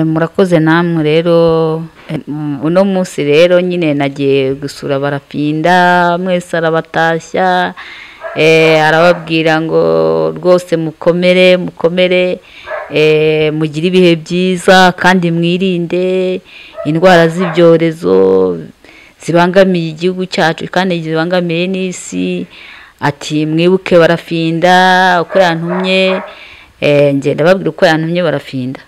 murakoze namwe rero uno munsi rero nyine nagiye gusura barapinda mwese arabatashya arababwira ngo rwose mukomere mukomere mugire ibihe byiza kandi mwirinde indwara z'ibyorezo zibangamiye igihugu cyacu kandi zibangamiye n'isi ati mwibuke barafinda uko yantumye ngenda babwira uko yantumye barafinda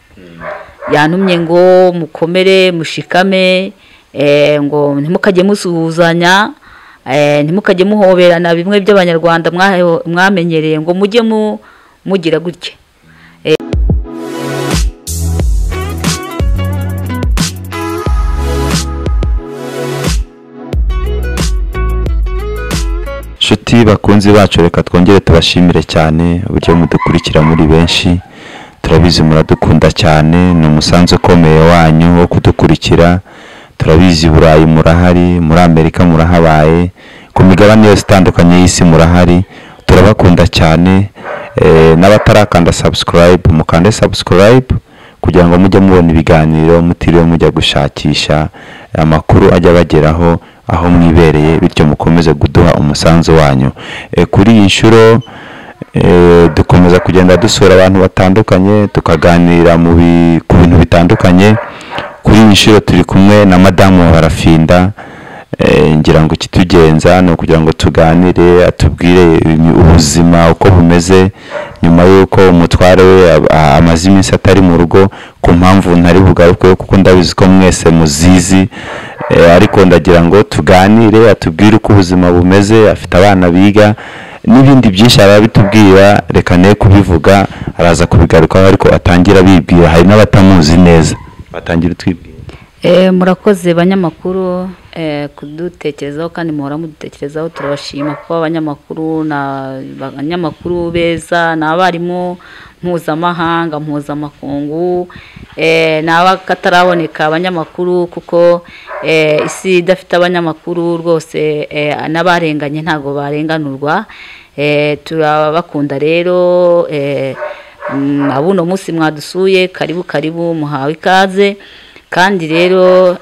yantumye ngo mukomere mushikame ngo ntimukajye musuhuzanya ntimukajye muhoberana bimwe by'abanyarwanda mwamenyereye ngo mujye mugira gutya inshuti bakunzi bacu reka twongere tubashimire cyane uburyo mudukurikira muri benshi turabizi muradukunda cyane ni umusanzu ukomeye wanyu wo kudukurikira turabizi burayi murahari muri amerika murahabaye ku migabane yose itandukanye y'isi murahari turabakunda cyane n'abatarakanda sabusikarayibu mukande sabusikarayibu kugira ngo mujye mubona ibiganiro mutiriwe mujya gushakisha amakuru ajya abageraho aho mwibereye bityo mukomeze kuduha umusanzu wanyu kuri iyi nshuro dukomeza kugenda dusura abantu batandukanye tukaganira ku bintu bitandukanye kuri iyi nshuro turi kumwe na madamu wa barafinda ngira ngo ikitugenza ni ukugira ngo tuganire atubwire ubuzima uko bumeze nyuma y'uko umutware we amaze iminsi atari mu rugo ku mpamvu ntari bugaruke kuko ndabizi ko mwese muzizi ariko ndagira ngo tuganire atubwire uko ubuzima bumeze afite abana biga n'ibindi byinshi arabitubwira reka ne kubivuga araza kubigarukaho ariko atangira abibwira hari n'abatamuzi neza batangira utwibwira murakoze banyamakuru kudutekerezaho kandi muhora mudutekerezaho turabashima kuba abanyamakuru ni abanyamakuru beza ni abarimu mpuzamahanga mpuzamakungu ni abakataraboneka abanyamakuru kuko isi idafite abanyamakuru rwose n'abarenganye ntabwo barenganurwa turabakunda rero abuno munsi mwadusuye karibu karibu muhawe ikaze kandi rero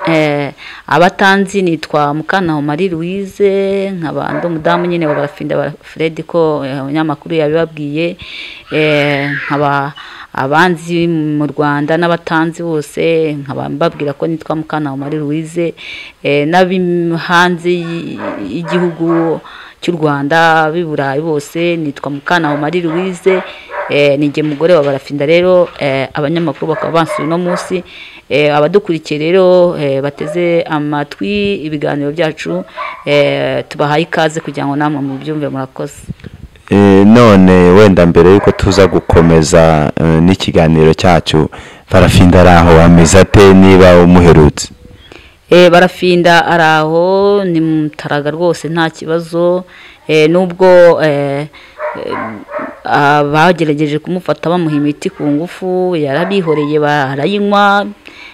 abatanzi nitwa mukana marie louise nk'abantu umudamu nyine wa barafinda fred ko abanyamakuru yabibabwiye nkaba abanzi mu rwanda n'abatanzi bose nkaba mbabwira ko nitwa mukana marie louise n'abihanze y'igihugu cy'u rwanda b'i burayi bose nitwa mukana marie louise nige mugore wa barafinda rero abanyamakuru bakaba bansuye uno munsi abadukurikiye rero bateze amatwi ibiganiro byacu tubahaye ikaze kugira ngo namwe mubyumve murakoze none wenda mbere y'uko tuza gukomeza n'ikiganiro cyacu barafinda ari aho ameze ate niba umuherutse barafinda ari aho ni mutaraga rwose nta kibazo n'ubwo bagerageje kumufata bamuha imiti ku ngufu yarabihoreye barayinywa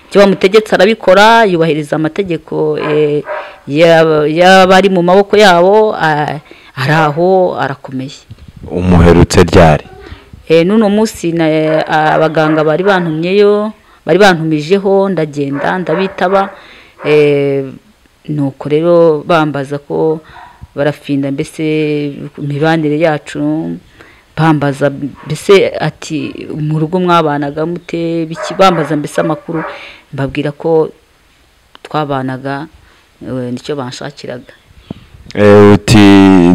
icyo bamutegetse arabikora yubahiriza amategeko y'abari mu maboko yabo ari aho arakomeye umuherutse ryari n'uno munsi abaganga bari bantumyeyo bari bantumijeho ndagenda ndabitaba nuko rero bambaza ko barafinda mbese imibanire yacu bambaza mbese ati mu rugo mwabanaga mute bambaza mbese amakuru mbabwira ko twabanaga nicyo banshakiraga uti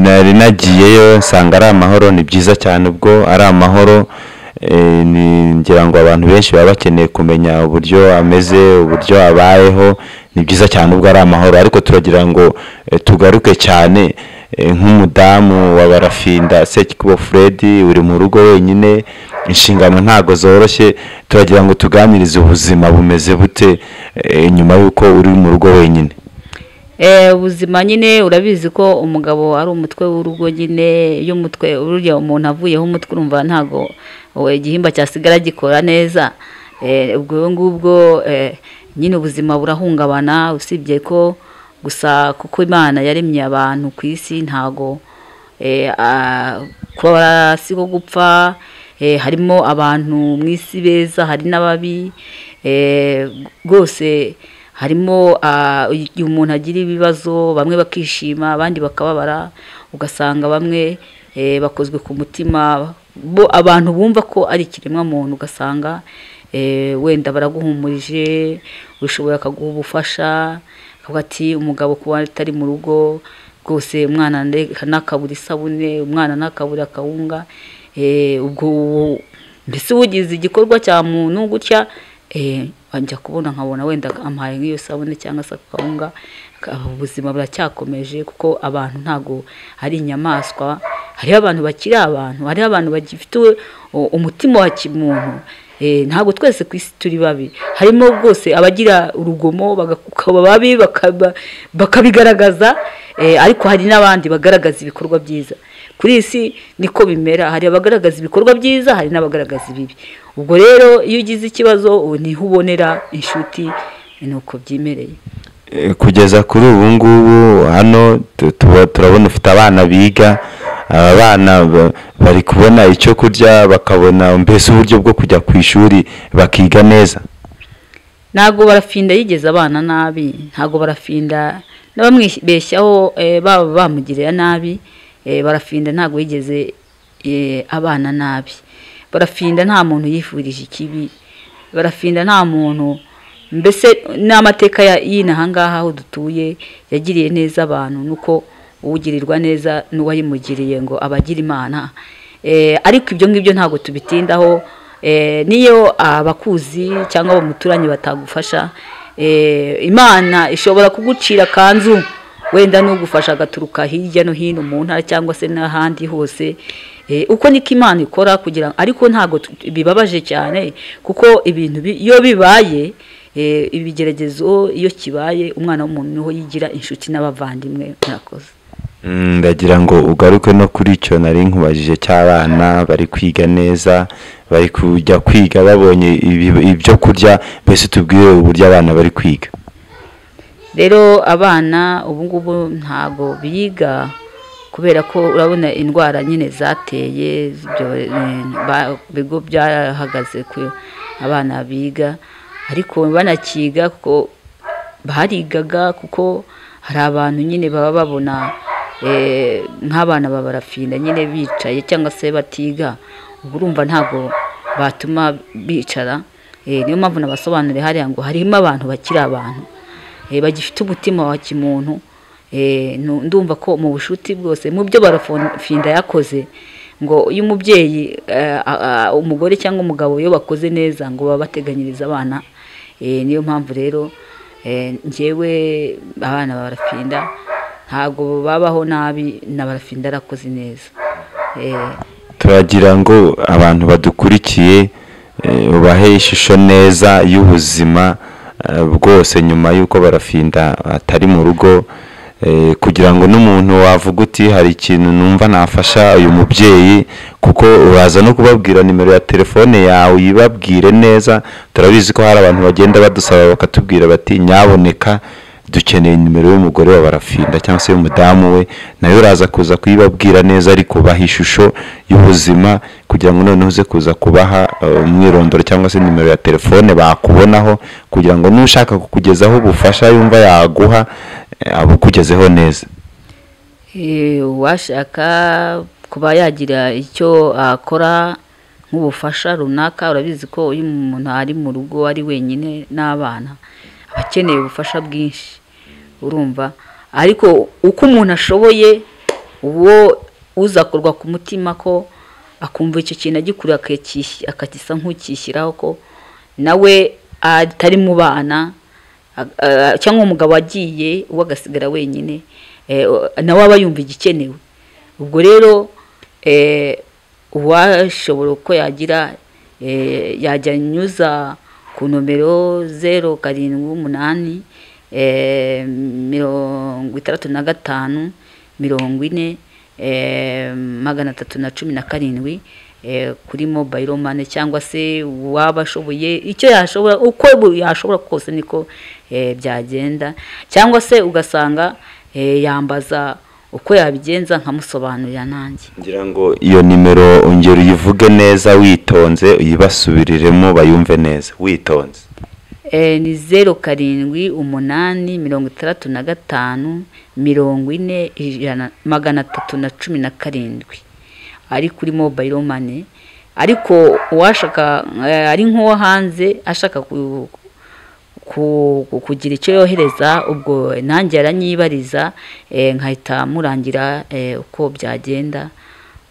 nari nagiyeyo nsanga ari amahoro ni byiza cyane ubwo ari amahoro ngira ngo abantu benshi baba bakeneye kumenya uburyo ameze uburyo abayeho ni byiza cyane ubwo ari amahoro ariko turagira ngo tugaruke cyane nk'umudamu wa barafinda sekikubo fred uri mu rugo wenyine inshingano ntabwo zoroshye turagira ngo tuganirize ubuzima bumeze bute nyuma y'uko uri mu rugo wenyine ubuzima nyine urabizi ko umugabo ari umutwe w'urugo nyine iyo umutwe uriya umuntu avuyeho umutwe urumva ntabwo igihimba cyasigara gikora neza ubwo ngubwo nyine ubuzima burahungabana usibye ko gusa kuko imana yaremye abantu ku isi ntago kuba si ko gupfa Eh, harimo abantu mu isi beza hari n'ababi eh, rwose harimo ah, igihe umuntu agira ibibazo bamwe bakishima abandi bakababara ugasanga bamwe eh, bakozwe ku mutima bo abantu bumva ko ari ikiremwa muntu ugasanga eh, wenda baraguhumurije ushoboye akaguha ubufasha akavuga ati umugabo kuba atari mu rugo rwose umwana nde- ntakabure isabune umwana ntakabure akawunga eh, ubwo uwo- mbese ugize igikorwa cya muntu gutya eh, njya kubona nkabona wenda amuhaye nk'iyo sabune cyangwa se akawunga aka- ubuzima buracyakomeje kuko abantu ntabwo ari inyamaswa hariho abantu bakiri abantu hariho abantu bagifite u- umutima wa kimuntu Eh, ntabwo twese ku isi turi babi harimo rwose abagira urugomo bakaba babi bakaba- bakabigaragaza eh, ariko hari n'abandi bagaragaza ibikorwa byiza kuri iyi si niko bimera hari abagaragaza ibikorwa byiza hari n'abagaragaza ibibi ubwo rero iyo ugize ikibazo ubu niho ubonera inshuti ni uko byimereye Eh, kugeza kuri ubu ngubu hano tu- tuba- turabona ufite abana biga aba bana ba- bari kubona icyo kurya bakabona mbese uburyo bwo kujya ku ishuri bakiga neza ntabwo barafinda yigeze abana nabi ntabwo barafinda n'abamwibeshyaho eh, baba bamugirira nabi eh, barafinda ntabwo yigeze eh, abana nabi barafinda nta muntu yifurije ikibi barafinda nta muntu mbese n'amateka ya- y'inaha ngaha aho dutuye yagiriye neza abantu nuko ugirirwa neza n'uwayimugiriye ngo abagira imana Eh, ariko ibyo ngibyo ntabwo tubitindaho Eh, niyo abakuzi cyangwa abamuturanye batagufasha eh, imana ishobora kugucira kanzu wenda n'ugufasha agaturuka hirya no hino mu ntara cyangwa se n'ahandi hose Eh, uko niko imana ikora kugira ngo ariko ntabwo tu- bibabaje cyane kuko ibintu bi- iyo bibaye eh, ibigeragezo iyo kibaye umwana w'umuntu niho yigira inshuti n'abavandimwe murakoze Mm, ndagira ngo ugaruke no kuri icyo nari nkubajije cy'abana bari kwiga neza bari kujya kwiga babonye ibi- ibyo kurya mbese tubwire uburyo abana bari kwiga rero abana ubu ngubu ntabwo biga kubera ko urabona indwara nyine zateye ibyo- ba- bigo byahagaze ku abana biga ariko banakiga kuko barigaga kuko hari abantu nyine baba babona eh, nk'abana babarafinda nyine bicaye cyangwa se batiga ubwo urumva ntabwo batuma bicara Eh, niyo mpamvu nabasobanuriye hariya ngo harimo abantu bakiri abantu Eh, bagifite umutima wa kimuntu Eh, nu- ndumva ko mu bushuti bwose mu byo barafinda yakoze ngo iyo umubyeyi eh, a- a- umugore cyangwa umugabo iyo bakoze neza ngo baba bateganyiriza abana Eh, niyo mpamvu rero eh, njyewe abana barafinda ntabwo babaho nabi na barafinda arakoze neza Eh, turagira ngo abantu badukurikiye eh, ubahe ishusho neza y'ubuzima eh, bwose nyuma y'uko barafinda atari mu rugo eh, kugira ngo n'umuntu wavuga uti hari ikintu numva nafasha uyu mubyeyi kuko uraza no kubabwira nimero ya telefone yawe uyibabwire neza turabizi ko hari abantu bagenda badusaba bakatubwira bati nyaboneka dukeneye nimero y'umugore wa barafinda cyangwa se y'umudamu we nayo uraza kuza kuyibabwira neza ariko ubaha ishusho y'ubuzima kugira ngo noneho uze kuza kubaha eh, umwirondoro cyangwa se nimero ya telefone bakubonaho kugira ngo n'ushaka kukugezaho ubufasha yumva yaguha eh, abukugezeho neza Eh, uwashaka kuba yagira icyo akora nk'ubufasha runaka urabizi ko iyo umuntu ari mu rugo ari wenyine n'abana aba akeneye ubufasha bwinshi urumva ariko uko umuntu ashoboye uwo uzakorwa ku mutima ko akumva icyo kintu agikura akakis- akagisa nk'ukishyiraho ko nawe atari mu bana Ag- ah, cyangwa umugabo agiye uwo agasigara wenyine eh, o- nawe aba yumva igikenewe ubwo rero eh, uwashobora uko yagira eh, yajya anyuza ku nomero zeru karindwi umunani eh, mirongo itandatu na gatanu mirongo ine eh, magana atatu na cumi na karindwi eh, kuri mobile money cyangwa se uwaba ashoboye icyo yashobora uko bu- yashobora kose niko eh, byagenda cyangwa se ugasanga eh, yambaza uko yabigenza nkamusobanurira nanjye ngira ngo iyo nimero ongera uyivuge neza witonze uyibasubiriremo bayumve neza witonze Eh, ni zeru karindwi umunani mirongo itandatu na gatanu mirongo ine ijana magana atatu na cumi na karindwi ari kuri mobayiro mani ariko uwashaka eh, ari nk'uwo hanze ashaka ku- ku- ku- kugira icyo yohereza ubwo nanjye aranyibariza eh, nkahita murangira eh, uko byagenda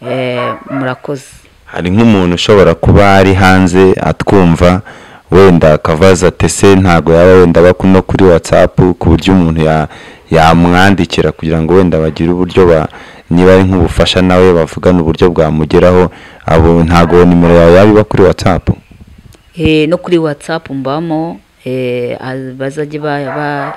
eh, murakoze hari nk'umuntu ushobora kuba ari hanze atwumva wenda akabaza ati se ntabwo yaba wenda aba no kuri watsapu ku buryo umuntu ya- yamwandikira kugira ngo wenda bagire uburyo ba niba ari nk'ubufasha nawe bavugana uburyo bwamugeraho abo ntabwo nimero yawe yaba iba kuri watsapu Eh, no kuri whatsapp mbamo eh, az- bazajye ba- ba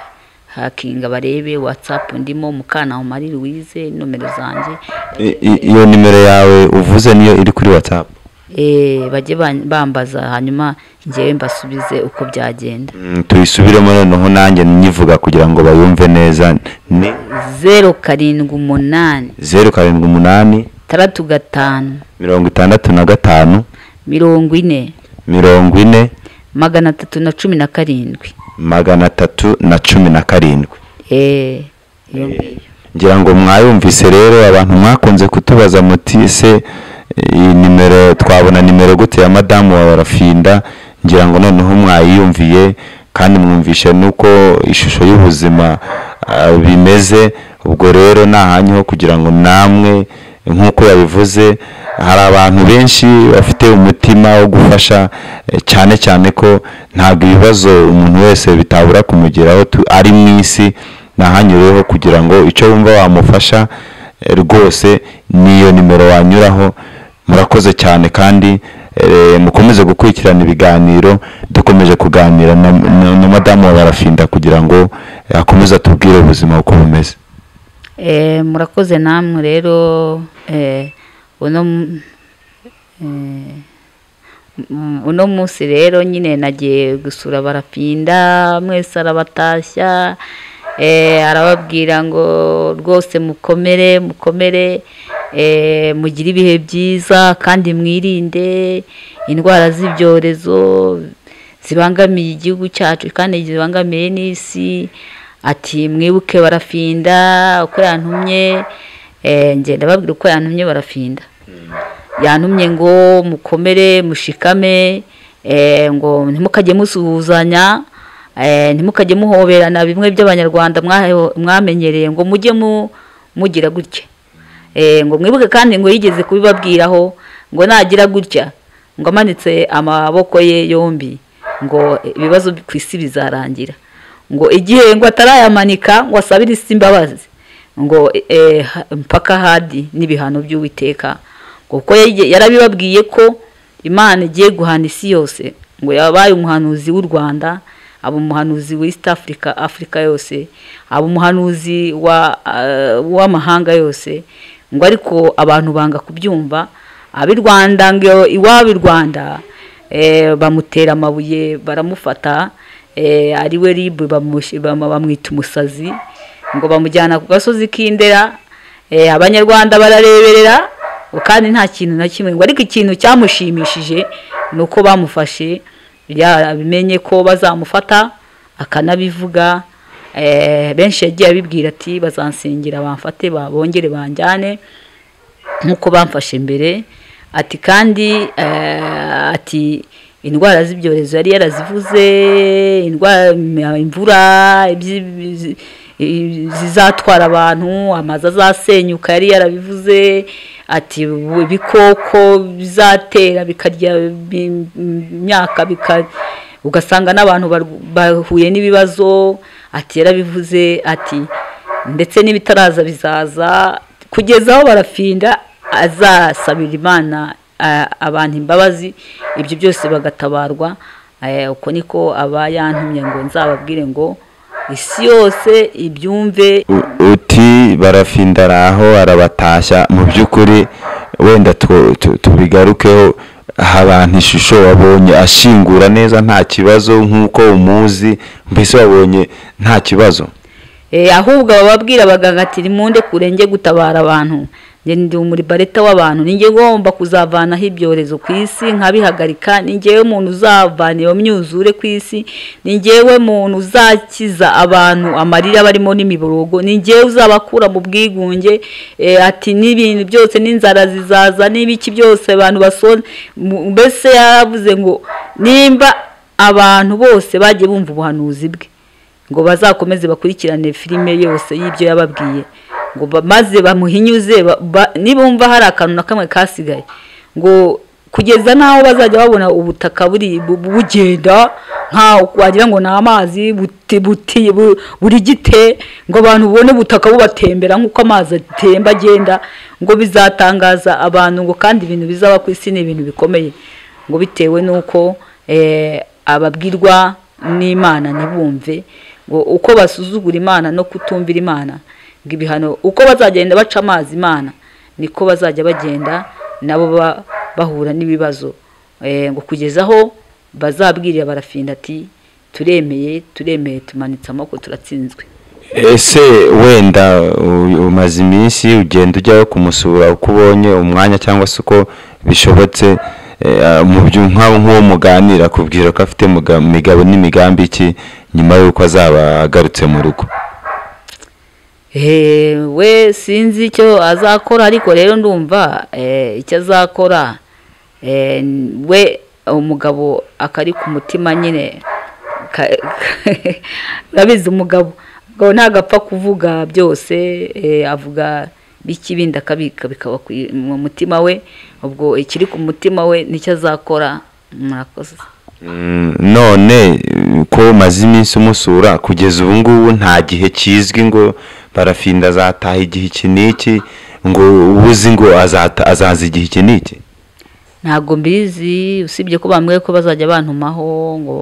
hakinga barebe whatsapp ndimo mukana umari louise nomero zanjye I- i- iyo nimero yawe uvuze niyo iri kuri watsapu eh, bajye ban- bambaza hanyuma ngewe mbasubize uko byagenda Mm, tuyisubiremo noneho nanjye nyivuga kugira ngo bayumve neza ni zeru karindwi umunani zeru karindwi umunani taratu gatanu mirongo itandatu na gatanu mirongo ine mirongo ine magana atatu na cumi na karindwi magana atatu na cumi na karindwi eh, iyo ngiyo. ngira ngo mwayumvise rero abantu mwakunze kutubaza muti se iyi nimero twabona nimero gute ya madamu wa barafinda ngira ngo noneho mwayiyumviye kandi mwumvishe n'uko ishusho y'ubuzima ah, bimeze ubwo rero ni ahanyu ho kugira ngo namwe nk'uko yabivuze hari abantu benshi bafite umutima wo gufasha eh, cyane cyane ko ntabwo ibibazo umuntu wese bitabura kumugeraho tu- ari mu isi ni ahanyu rero ho kugira ngo icyo wumva wamufasha eh, rwose n'iyo nimero wanyuraho murakoze cyane kandi eh, mukomeze gukurikirana ibiganiro dukomeje kuganira na, na, na madamu wa barafinda kugira ngo eh, akomeze atubwire ubuzima uko bumeze Eh, murakoze namwe rero eh, uno m- eh, m- uno munsi rero nyine nagiye gusura barapinda mwese arabatashya eh, arababwira ngo rwose mukomere mukomere eh, mugire ibihe byiza kandi mwirinde indwara z'ibyorezo zibangamiye igihugu cyacu kandi zibangamiye n'isi ati mwibuke barafinda uko yantumye eh, njye ndababwira uko yantumye barafinda yantumye ngo mukomere mushikame eh, ngo ntimukajye musuhuzanya eh, ntimukajye muhoberana bimwe by'abanyarwanda mwaheho- mwamenyereye ngo mujye mu- mugira gutya Eh, ngo mwibuke kandi ngo yigeze kubibabwiraho ngo nagira gutya ngo amanitse amaboko ye yombi ngo ibibazo ku isi bizarangira ngo igihe ngo atarayamanika ngo asabire isi imbabazi ngo eh, ha- mpaka hadi n'ibihano by'uwiteka ngo kuko yaje- yarabibabwiye ko imana igiye guhana isi yose ngo yabaye umuhanuzi w'u rwanda aba umuhanuzi wa east africa afurika yose aba umuhanuzi wa, eh, w'amahanga yose ngo ariko abantu banga kubyumva ab'i rwanda ngo iwabo i rwanda eh, bamutera amabuye baramufata eh, ari we ribu bamush- bam- bamwita umusazi ngo bamujyana ku gasozi k'indera eh, abanyarwanda barareberera ngo kandi nta kintu na kimwe ngo ariko ikintu cyamushimishije ni uko bamufashe yabimenye ko bazamufata akanabivuga eh, benshi yagiye abibwira ati bazansengera bamfate ba- bongere banjyane nk'uko bamfashe mbere ati kandi eh, ati indwara z'ibyorezo yari yarazivuze indwara imvura ibyi- izi- i- zizatwara abantu amazu azasenyuka yari yarabivuze ati ubu ibikoko bizatera bikarya bi- imyaka bika- ugasanga n'abantu barw- bahuye n'ibibazo ati yarabivuze ati ndetse n'ibitaraza bizaza kugeza aho barafinda azasabira imana a- abantu imbabazi ibyo byose bagatabarwa Eh, uko niko aba yantumye ngo nzababwire ngo isi yose ibyumve U- uti barafinda araho arabatashya mu by'ukuri wenda two- tu- tubigarukeho aha abantu ishusho wabonye ashingura neza nta kibazo nk'uko umuzi mbese wabonye nta kibazo Eh, ahubwo abababwira abaganga ati nimunde kure njye gutabara abantu njye ndi umuribareta w'abantu ninjye ngomba kuzavanaho ibyorezo ku isi nkabihagarika ninjyewe muntu uzavana iyo myuzure ku isi ninjyewe muntu uzakiza abantu amarira barimo n'imiborogo ninjyewe uzabakura mu bwigunge eh, ati n'ibintu byose n'inzara zizaza n'ibiki byose abantu basona Mu- mbese yaravuze ngo nimba abantu bose bagiye bumva ubuhanuzi bwe ngo bazakomeze bakurikirane filime yose y'ibyo yababwiye ngo ba- maze bamuhinyuze ba- ba- nibumva hari akantu na kamwe kasigaye ngo kugeza n'aho bazajya babona ubutaka buri bu- bugenda nkaho wagira ngo ni amazi buti- buti- bu- buri gite ngo abantu bubone ubutaka bubatembera nk'uko amazi atemba agenda ngo bizatangaza abantu ngo kandi ibintu bizaba ku isi ni ibintu bikomeye ngo bitewe n'uko eh, ababwirwa n'imana ntibumve ngo uko basuzugura imana no kutumvira imana ngo ibihano uko bazagenda baca amazi imana niko bazajya bagenda nabo ba- bahura n'ibibazo Eh, ngo kugeza aho bazabwirira barafinda ati turemeye turemeye tumanitse amaboko turatsinzwe ese wenda u- umaze iminsi ugenda ujyayo kumusura uko ubonye umwanya cyangwa se uko bishobotse eh, mu byo nk'aho nk'uwo muganira akubwira ko afite muga- imigabo n'imigambi iki nyuma y'uko azaba agarutse mu rugo Eh, we sinzi icyo azakora ariko rero ndumva eh, icyo azakora eh, we umugabo akari ku mutima nyine ka- urabizi umugabo umugabo ntabwo apfa kuvuga byose eh, avuga biki bindi akabika bikaba ku i- mu mutima we ubwo ikiri ku mutima we nicyo azakora murakoze Mm, none eh, ko umaze iminsi umusura kugeza ubu ngubu nta gihe kizwi ngo barafinda azataha igihe iki n'iki ngo ubuzi ngo azata- azaza igihe iki n'iki ntabwo mbizi usibye ko bambwiye ko bazajya bantumaho ngo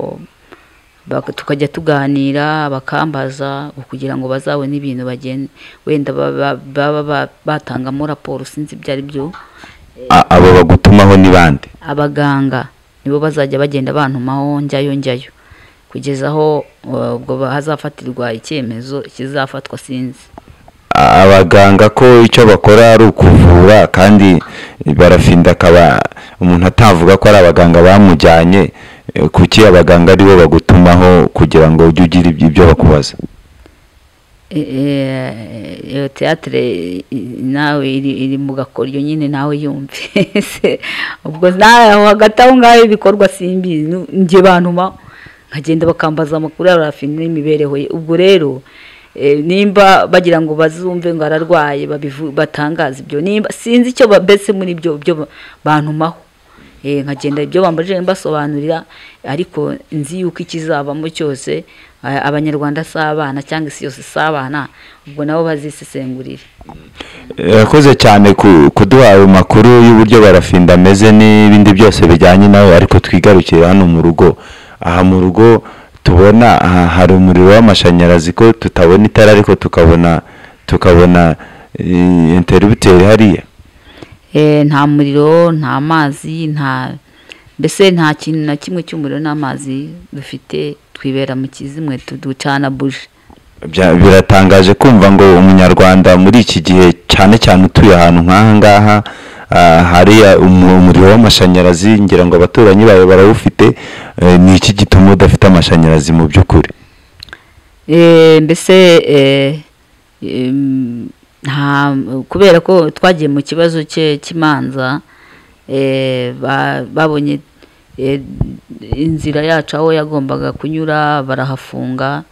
bak- tukajya tuganira bakambaza ngo kugira ngo bazabone ibintu bagende wenda ba- ba- baba ba- batangamo raporo sinzi ibyo ari byo A- abo bagutumaho ni bande abaganga nibo bazajya bagenda bantumaho njyayo njyayo kugeza aho uh, ubwo ba- hazafatirwa icyemezo kizafatwa sinzi abaganga ko icyo bakora ari ukuvura kandi barafinda akaba umuntu atavuga ko ari abaganga bamujyanye eh, kuki abaganga aribo bagutumaho kugira ngo ujye ugira ibyo ibyo bakubaza E- e- iyo teatire nawe iri iri mu gakoryo nyine nawe yumve Se, ubwo nawe aho hagati aho ngaho ibikorwa simbizi Nu- njye bantu ma nkagenda bakambaza amakuru ya rafine n'imibereho ye ubwo rero eh, nimba bagira ngo bazumve ngo ararwaye babivu- batangaza ibyo nimba sinzi icyo ba- mbese muri ibyo byo bantumaho Eh, nkagenda ibyo bambajije mbasobanurira ariko nzi yuko ikizabamo cyose eh, abanyarwanda si abana cyangwa isi yose si abana ubwo nabo bazisesengurire yakoze cyane ku- kuduha ayo makuru y'uburyo barafinda ameze n'ibindi byose bijyanye nawe ariko twigarukire hano mu rugo aha mu rugo tubona aha hari umuriro w'amashanyarazi ko tutabona itara ariko tukabona tukabona eh, interrupteur hariya Eh, nta muriro nta mazi nta mbese nta kintu na kimwe cy'umuriro n'amazi dufite twibera mu kizimwe tu- ducana buje Bya- biratangaje kumva ngo umunyarwanda muri iki gihe cyane cyane utuye ahantu nk'aha ngaha ah, hari ah, umu- umuriro w'amashanyarazi ngira ngo abaturanyi bawe barawufite eh, ni iki gituma udafite amashanyarazi mu by'ukuri Eh, mbese eh, em, nta kubera ko twagiye mu kibazo cye cy'imanza eh, ba- babonye eh, inzira yacu aho yagombaga kunyura barahafunga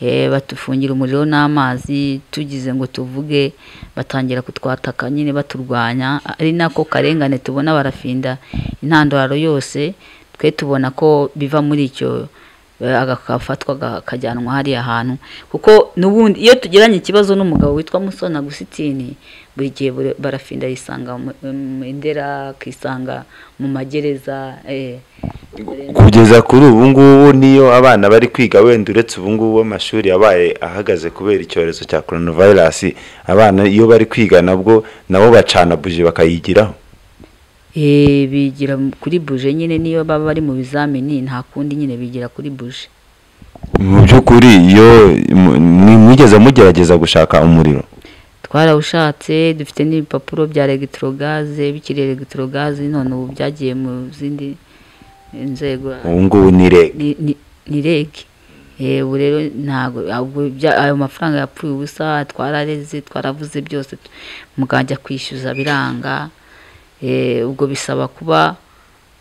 eh, batufungira umuriro n'amazi tugize ngo tuvuge batangira kutwataka nyine baturwanya ari nako karengane tubona barafinda intandaro yose twe tubona ko biva muri icyo eh, agafatwa ga- kajyanwa hariya hantu kuko n'ubundi iyo tugeranye ikibazo n'umugabo witwa musona gusitini buri gihe buri- barafinda yisanga mu mu ndera akisanga mu magereza eh. kugeza kuri ubu ngubu niyo abana bari kwiga wenda uretse ubu ngubu amashuri yabaye ahagaze kubera icyorezo cya coronavirus abana iyo bari kwiga nabwo nabo bacana buji bakayigiraho Eh, bigira kuri buje nyine niyo baba bari mu bizamini nta kundi nyine bigira kuri buje mu by'ukuri iyo mu- mwi- mwigeze mugerageza gushaka umuriro twarawushatse dufite n'ibipapuro bya elegitorogaze bikiri elegitorogaze none ubu byagiye mu zindi nzego ubu ngubu ni reg ni- ni- ni rege ubu rero ntabwo ahubwo bya- ayo mafaranga yapfuye ubusa twarareze twaravuze byose tu- mugajya kwishyuza biranga Eh, ubwo bisaba kuba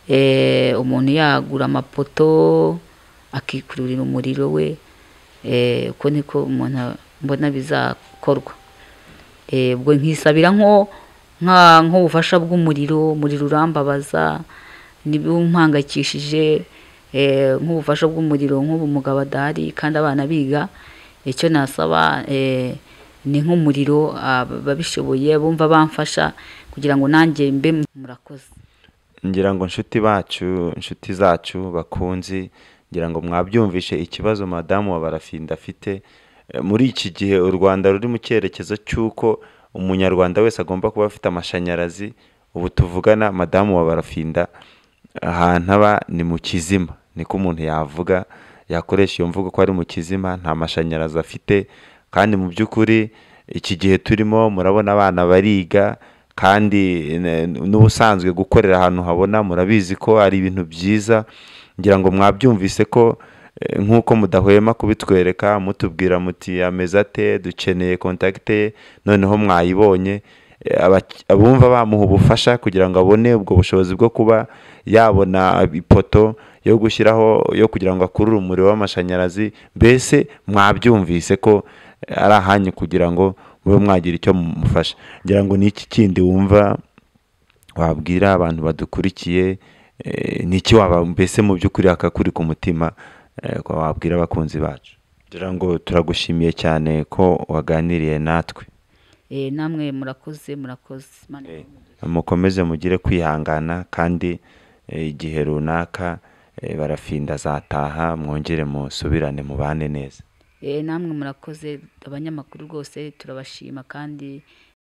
eh, umuntu yagura amapoto akikururira umuriro we Eh, uko niko umuntu mbona bizakorwa Eh, ubwo nkisabira nko nka nk'ubufasha bw'umuriro umuriro urambabaza ntibumpangayikishije eh, nk'ubufasha bw'umuriro nk'ubu mugabo adahari kandi abana biga icyo nasaba eh, ni nk'umuriro ababishoboye bumva bamfasha kugira ngo nanjye mbe murakoze ngira ngo inshuti bacu inshuti zacu bakunzi ngira ngo mwabyumvishe ikibazo madamu wa barafinda afite Eh, muri iki gihe u rwanda ruri mu cyerekezo cy'uko umunyarwanda wese agomba kuba afite amashanyarazi ubu tuvugana madamu wa barafinda ahantu aba ni mu kizima niko umuntu yavuga yakoresha iyo mvugo ko ari mu kizima nta mashanyarazi afite kandi mu by'ukuri iki gihe turimo murabona abana bariga kandi eh, n'ubusanzwe gukorera ahantu habona murabizi ko ari ibintu byiza ngira ngo mwabyumvise ko eh, nk'uko mudahwema kubitwereka mutubwira muti ameze ate dukeneye kontakite ye noneho mwayibonye Eh, aba- abumva bamuha ubufasha kugira ngo abone ubwo bushobozi bwo kuba yabona ipoto yo gushyiraho yo kugira ngo akurure umuriro w'amashanyarazi mbese mwabyumvise ko eh, ari ahanyu kugira ngo mube mwagira icyo mumufasha ngira ngo ni iki kindi wumva wabwira abantu badukurikiye eh, ni iki waba mbese mu by'ukuri hakakuri ku mutima eh, ko wabwira abakunzi bacu ngira ngo turagushimiye cyane ko waganiriye natwe Eh, namwe murakoze murakoze Imana ibahe umugisha. mukomeze mugire kwihangana kandi eh, igihe runaka eh, barafinda azataha mwongere musubirane mubane neza Eh, namwe murakoze abanyamakuru rwose turabashima kandi